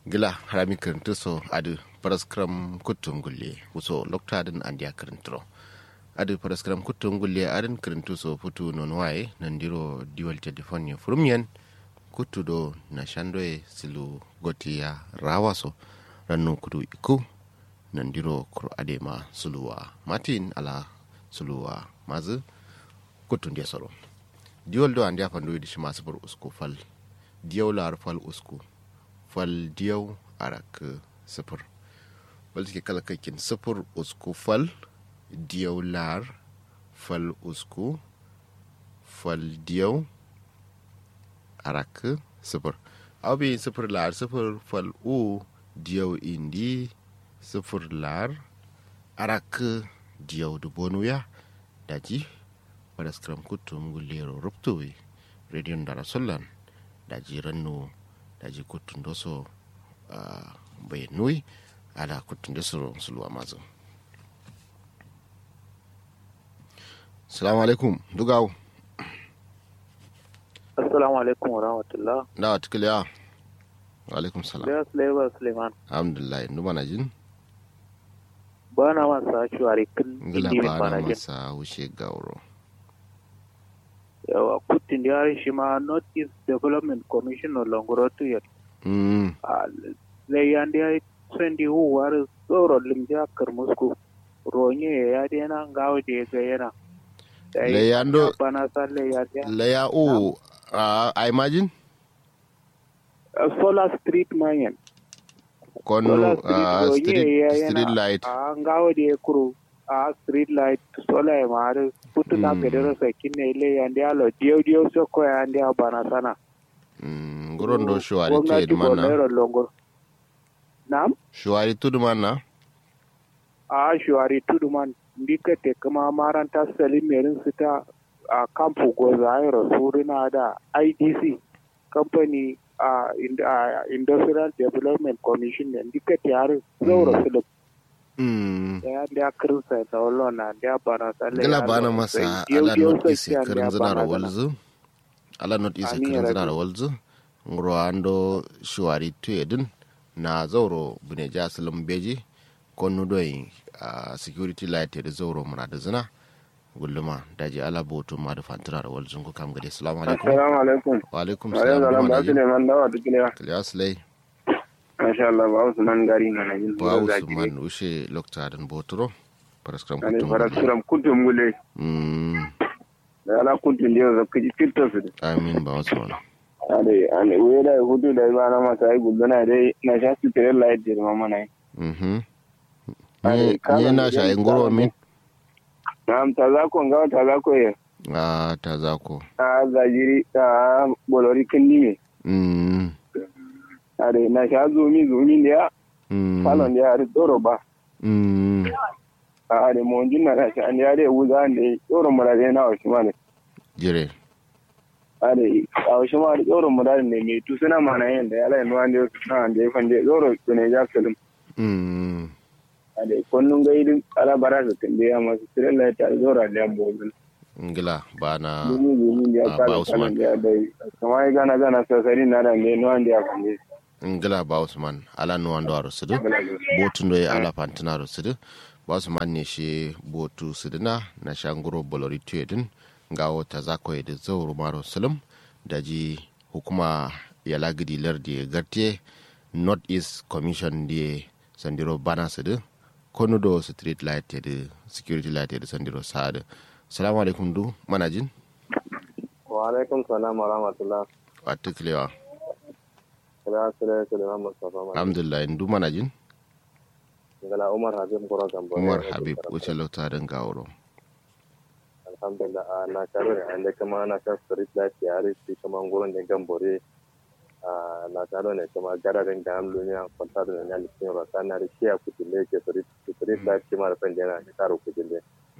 gila harami kirintiso adu paraskram kutum gulle wuso loktadin andiya kirintiro adu paraskram kutum gulle adin kirintiso futu non waye nandiro diwal telefoni furumyen kutu do na shandoye silu gotiya rawaso rannu kudu iku nandiro kuro adema suluwa matin ala suluwa mazu kutun dia soro diwal do andiya fandoyi dishi masu bar usku fal diyaw lar fal usku fal diyaw arak sifir wal ke kala kakin sifir usku fal diyaw lar fal usku fal diyaw arak sifir aw bi sifir lar sifir fal u diyaw indi sifir lar arak diyaw du bonuya daji pada skram kutum gulero ruptuwi redion dara sollan daji rannu daji kutun doso uh, bai nui ala kutun doso suluwa mazu salamu alaikum dugawo assalamu alaikum wa rahmatullah na wa tukiliya wa alaikum salam da sulaiman suleiman alhamdulillah numa na jin ba na masa shuwari kin ngila indi min ba ba na na jin masa wuce gauro yawa kutin da yare shi ma north east development commission no longorotu ya mm. zai yan da ya sendi huwar tsoro limja karmusku ronye ya dena ngawo da ya ga yana Da Le ya- yando- ya bana sa le ya da laya o uh, i imagine Uh, solar street mayan kon solar uh, street street, ronye ya street yana light a ngawo da ya kuro a street light solar ya mare putu na Mm. kedero sakin ne ile ya ndi alo dio dio soko ya ndi bana sana mm. nguron do shuwari gwamnati tuyedu manna Borno longo nam shuwari tudu manna a shuwari tudu man ndika te kuma maranta salim merin su ta a kamfu goza ayro surina da idc company a ind- a industrial development commission ne ndika te har zauro su mm. da ya da kirsa da wallona da ya bana sale gala bana masa ala not ise kirin zina da walzu ala not ise Ani kirin zina rabi. da walzu ngro ando shuwari tuyedin na zauro bune ja silim beji konnu doyi a security light da zauro muna da zina gulluma daji ala botu ma da fantura da walzu ko kam gade assalamu alaikum Assalamu alaikum. wa alaikum Wa alaikum salam salam ba wa su neman dawa duk ne. kaliya slay Masha Allah ba su nan gari na nan. ba usman ushe lokta dan boturo paraskram Ani kutum fara suram kuntum gule. mm Da ala kuntum dio zakki ji fitta su. amin ba usman Ade ane we da hudu da ba na masa ai gudu na dai na sha su tere light da mama nai. mhm Ai, ni kala ni na da shayin yan goro kala min Na ta za ko ga ta za ko ye. a ta zako A zajiri ta bolori kindi me. mm Ade na sha zumi zumi da mm falon da ya tsoro ba. mm A ade mo jin na sha an ya da wuza ne tsoro mura da na wa shi ma ne. jire ade a shi ma tsoro mura ne mai tu suna mana yin da ya lai nuwan da na da ya fande tsoro ne ja film. mm ade konnun ga idin ala bara su kan da masu tirela ta zora da yan bobin ngila bana dumi dumi da ya Ah, kala ba Usman. kalan da ya dai kuma ya gana gana sasari na da ne nuwan da ya fande ngila ba usman ala no ando aro sidu botu ndo ye ala fantina aro sidu ba usman ne shi botu sidina na shanguro bolori tuyedin ngawo ta zako ye de zawru maro sulum daji hukuma ya lagidi lardi ye gartie north east commission die sandiro bana sidu konu do street light ye de security light ye de sandiro saade salamu alaikum du manajin wa alaikum salam wa rahmatullah watuklewa kira sire sire ma mustafa ma alhamdulillah ndu manajin ngala umar habib koro gambo umar habib wuce lauta don gawuro alhamdulillah a na tare da ande kama na ta street light ya ri shi kama nguron da gambore a na tare ne kama gararin da an lunya kwanta da na likin rasa na ri shi a kutule ke street street light kima da fende na karo kutule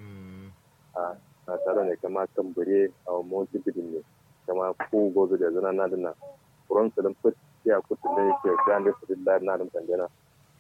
a na tare ne kama kambure a motsi bidin ne kama ku gozo da zana na dina kuron su dan fit shi a kutule ke kan da street light na dan fende na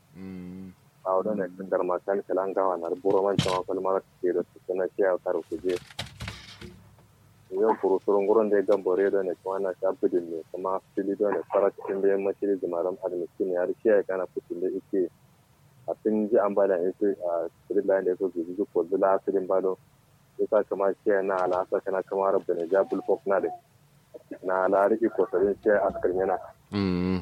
a wadda ne kan garma kan kalan gawa na buro man kama kalmar ke da su kana shi a karo kuje yau kuru surun gurin da gambore da ne kuma na sha bidin ne kuma fili da ne fara cikin da yamma shi da maram admission ya rishi ya kana fitin da ike a sun ji an bada ita a cikin da ya so su ji ko zula asirin bado isa kama shi na alasa kana kama rabda ne ja bulfok na da na lariki kosarin shi askar yana mm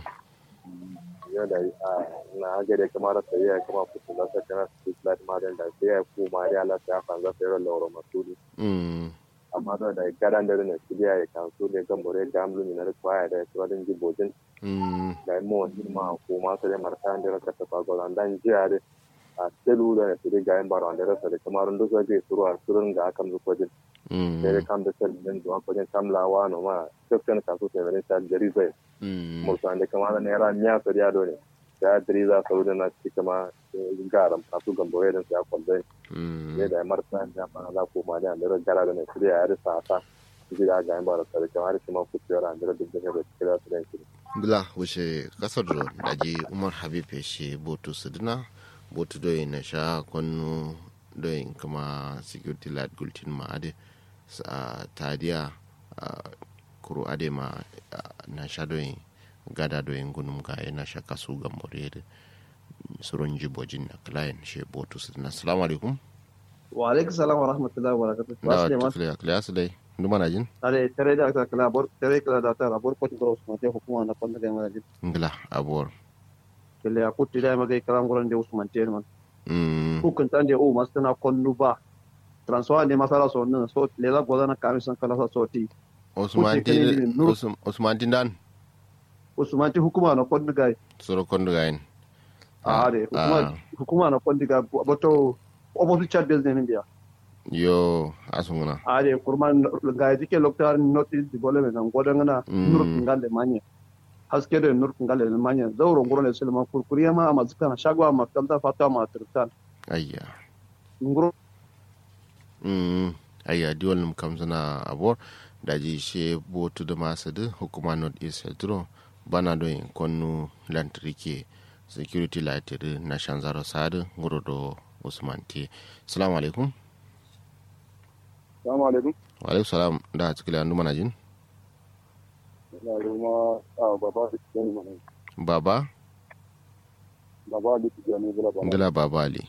yau da na hage da kama rasa ya kama fitin da sa kana su flat madan da sai ya ku ma ya lasa ya fanza sai ran lauro masudi mm amma da da garan da ne su ya kan su ne gambore da amlu ne na kwaya da su wadin jibojin mm da mo ma ko ma sai marta da ka ta fa golan dan jiya da a selu da ne su ga yan baro da rasa da kamar ndo so ke suru a surun ga akan su kojin sai mm kam da sel din do kojin tamlawa no ma section ka su sai ne ta jari zai mm mo san da kamar ne ra nya so ya do ne da diri za su da na ci kama garam ka su gambore da su ya kwalbai mm ne da marta da ma za ko ma da da gara da ne su ya da sa ta su ga ga yan baro sai kamar shi ma ku tsara da da da da kira su da shi bila wuce kasar da daji umar habib ya she botu sidina botu doyi na sha kwanu doyin kama security light gultin ma ade sa tadiya a kuro ade ma ah, na sha doyin gada doyin gunum ga na sha kasu ga morere surun jibojin na client she botu sidina assalamu alaikum wa alaikum salam wa rahmatullahi wa barakatuh da wasu ne ma tukliya kliya su dai nduma na jin tare tare da aka kala bor tare kala da ta rabor ko tibro usman te hukuma na kwanda ga mala jin ngila abuwar kele ya kutti da magai kalam goran de usman te man mm hukun tan de o mastana konnu ba transfer ne masala so nan so lela godana kamisan kala sa soti usman Kuce kene tin ni nur- Usman- usman tin dan usman te hukuma na konnu ga soro kondo gayin a de hukuma hukuma na konnu ga boto opposite chat business ne dia yo asunguna a de kurman ga dike loktar notice development nan godana Mm. nur ngale manye haske da nur ngale manye zauro ngoro ne sulma kurkuriya ma mazkana shagwa ma kalta fata ma turtan ayya ngoro mm ayya diwal num kam zana abor daji she botu da masu da hukuma north east hedro bana do in konnu lantarki security light da na shanzaro sadu ngoro do usman te assalamu alaikum assalamu alaikum wa alaikum salam da cikin andu mana jin na ruma a baba da ke mana baba baba da ke ne bala baba ngila baba ali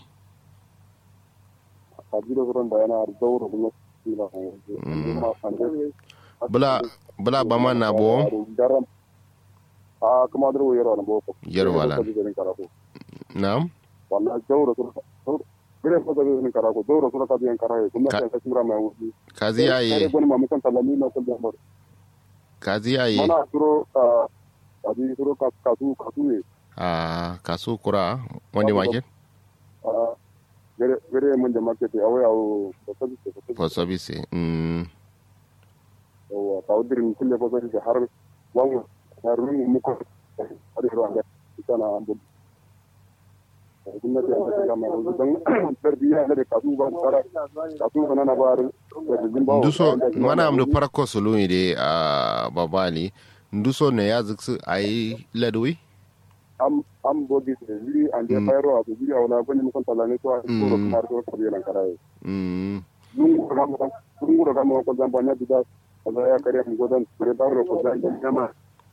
a jira gurin da yana zauro kuma ila Mm. kuma an bula bula ba man na bo garam a kuma da wayar wala bo Yar wala. na'am wallahi zauro zauro gure fa da ne karako zauro sura ka biyan karaye kuma Ka- sai ka kimra mai wuce kazi kare yaye gwani ma mukan talami na kullum ba kazi yaye mana suro a abi suro ka kasu kasu ne a kasu kura wani market a gare gare mun da market a waya o da sabi da sabi for service mm yawa ta udirin kulle fa sai har wani harun mu ko har ruwan da kana an bu gwamnati an ta kama don tarbiyya da kasu ba tsara kasu ba na ba da jin ba nduso mana amdu parako soluni de a babali nduso ne ya ziksu ayi ladwi am am bogi da jiri an je Mm. fayro a jiri a wala bani mun talane to a ko Mm. kuma ko ko biyan karaye mm lungu ga mo lungu ga mo ko zamba nya bida kaza ya kare mu godan kure da ro ko zan jama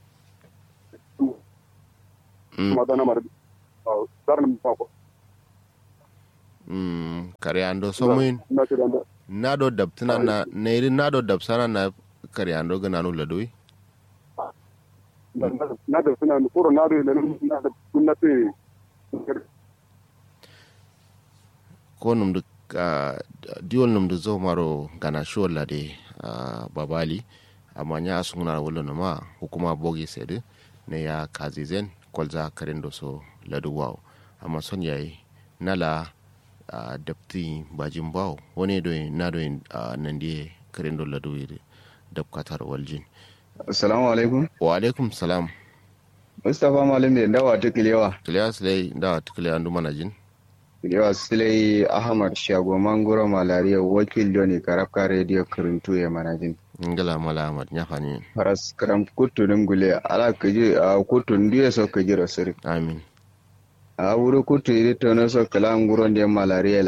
mm kuma dana mar dar mu fa ko mm kare ando somuin na ce da nado dabtina na neiri nado dabsana na kare ando gana no ladwi na da suna kuro na da na da kunna te ko num du diwol num du zo maro gana shola de a babali amma nya asunguna wala no ma hukuma bogi sede ne ya kazizen kolza karendo so ladu waw amma son yayi nala a dapti bajin baw woni do na do nan die karendo ladu yide dab katar waljin Assalamu alaikum. wa alaikum salam Mustapha Malam da dawa ta Kilewa. kilas lay da tukle andu manajin Kilewa Silai Ahmad Shago Mangoro Malariya wakil Johnny Karafka Radio Kirintu ya manajin. ngala mala amat nyafani Faras karam kutu gule ala kaji a kutu ndiye so kaji rasiri. amin A wuri kutu iri tono so kala nguro ndiye malariya lan.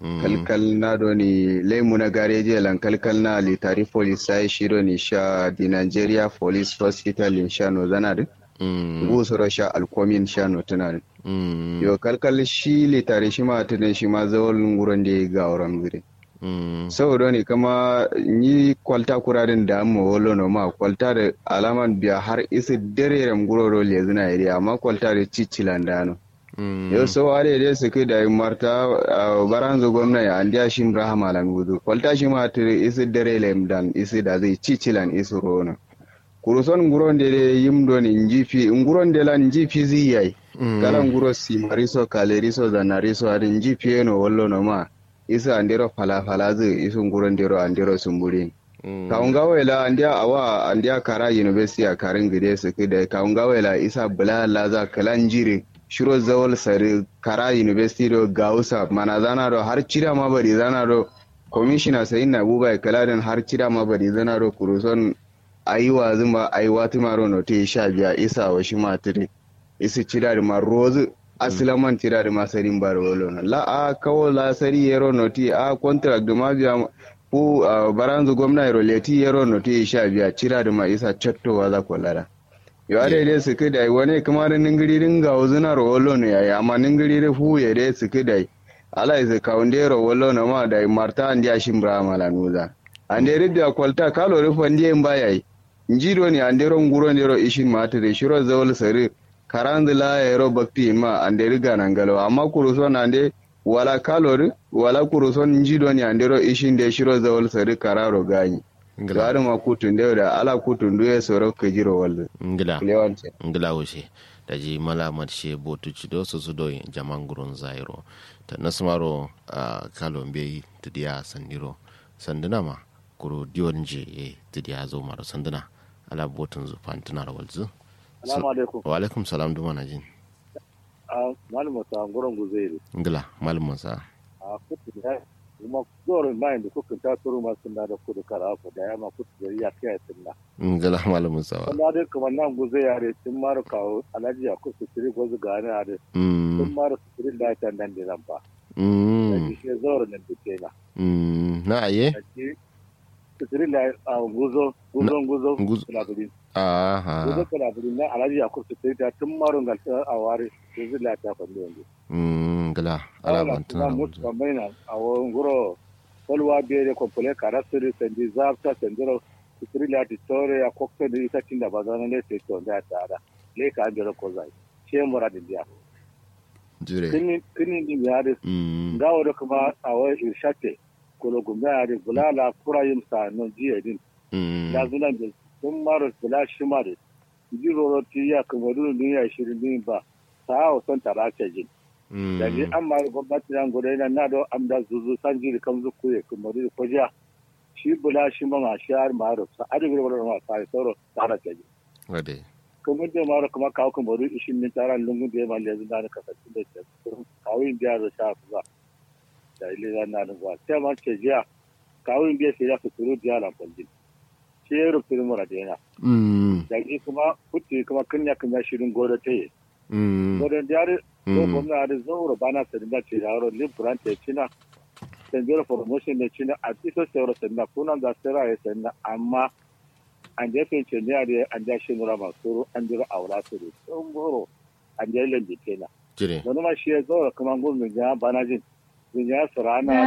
kalkal na do ni lemu na gareji lan kalkal na litari police sai shi do ni sha di Nigeria Police Hospital in sha no zana din bu su sha alkomin sha no tana din yo kalkal shi litari shi ma tunan shi ma zawal nguron da ga auren gure saboda ne kama ni kwalta kurarin da amma wolo no ma kwalta da alaman biya har isi dare ram guroro le zina iri amma kwalta da cicilan da no yau so are dai su kai da marta baranzo gwamna ya andiya shim rahama lan gudu kwalta shi ma tire isi dare lem dan isi da zai cicilan isi rono kuruson nguron de yim do ni njifi nguron de lan njifi ziyai kala nguro si mariso kaleriso zanariso adin njifi eno wollo no ma isa andero falafala zu isu nguron dero andero sumburi kaunga wela andia awa andia kara university a karin gide su kida kaunga wela isa bula laza kalan jiri shiro zawal sari kara university do gausa mana zana do har cira ma bari zana do commissioner sai na buba kaladin har cira ma bari zana do kuruson ayiwa zuma ayiwa tumaro no te sha biya isa wa shi matire isi cira da ma rozu asilaman tira da masarin bar wolo na la a kawo la sari yero noti a contract da ma biya ku baranzu gwamna yero leti yero noti sha biya cira da ma isa chattowa za ku lara yo ade dai su kai wani kuma da ningiri ringa wuzuna ro wolo ne yayi amma ningiri da fu ya dai su kai ala isa kaunde ro wolo na ma da marta andi a shimbra mala nuza ande ridda kwalta kalo rufa ndiye mbayai njiro ni ande ro nguro ndero ishin matire shiro zawol sari karanzi la yero bakti ma ande riga nangalo amma kuruson ande wala kalori wala kuruson njido ni andero ishinde shiro zawol sari kararo gani gari ma kutun da da ala kutun duye soro ke jiro walde ngila ngila wuce da ji malamat she botu cido su su doyi jaman gurun zairo ta nasmaro a kalon bai tidiya sandiro sanduna ma kuro diyon je e tidiya zo maro sanduna ala botun zu fantunar walzu Salamu alaikum. Wa alaikum salam duma na jin. Malam Musa Ngoron Guzeri. Ngila, Malam Musa. A kutu da kuma zorin bayan da kuka ta turu masu na da kudu kara ku da yamma kutu da ya kai sunna. Ngila, Malam Musa. wa. Kuma dai kamar nan guze yare sun mara kawo alhaji a kusa tiri gwazu ga hannun hade. Sun Mm. mara su tiri da ta nan da nan ba. Da Mm. shi shi zorin nan da ke na. Mm. Na aye? Da shi su tiri da a guzo, guzon guzo, Guzo. kulaburin. Aha. Guzo kulaburin nan alhaji a kusa tiri da tun maron galta a ware. Guzo da ta faɗi yanzu. Mm. Ngila, ala Ala bantuna. kuma mutu kambaina a wurin guro kolwa bere kompole karasiri sendi zafta sendiro sitiri la di tore ya kokto di isa tinda bazana le se to da tara le ka andiro ko zai she mura di dia Jure. kini kini di ya de Mm. ngawo do kuma a wa irshate kolo gumba ya de bulala kurayim sa no jiye din Mm. da zunan de sun maro bula shimare jiro ro ti ya kuma dun duniya shirin din ba ta o son tara ce jin Mm. da ji an ma gwamnati nan gudu yana na da am da zuzu san jiri kan zu kuye kuma da ko jiya shi bula shi ma ma shi har ma ro sa adi gudu ma sa soro tara ce ji Wade. kuma da ma ro kuma kawo kuma ru ishin min tara lungun da ma lezu da ka sa da ce kawo in da ro sha fa da ile da na da ba sai ma ce jiya kawo in da sai ya fituru da la kwalli shi ya rufe mu da yana Mm. da ji kuma kutti kuma kunya kunya shirin godo ta yi Mm. godo da ko Mm. gwamna da zauro bana sadinda ce yaro libran te cina senjero promotion ne cina a tiso sero sadinda kuna da sera ya sadinda amma an je fe ce ne are an ja shi nura masu an jira aura su da sun goro an je lambi kenan Jure. wani ma shi ya zauro kuma gwamna ya bana jin ya surana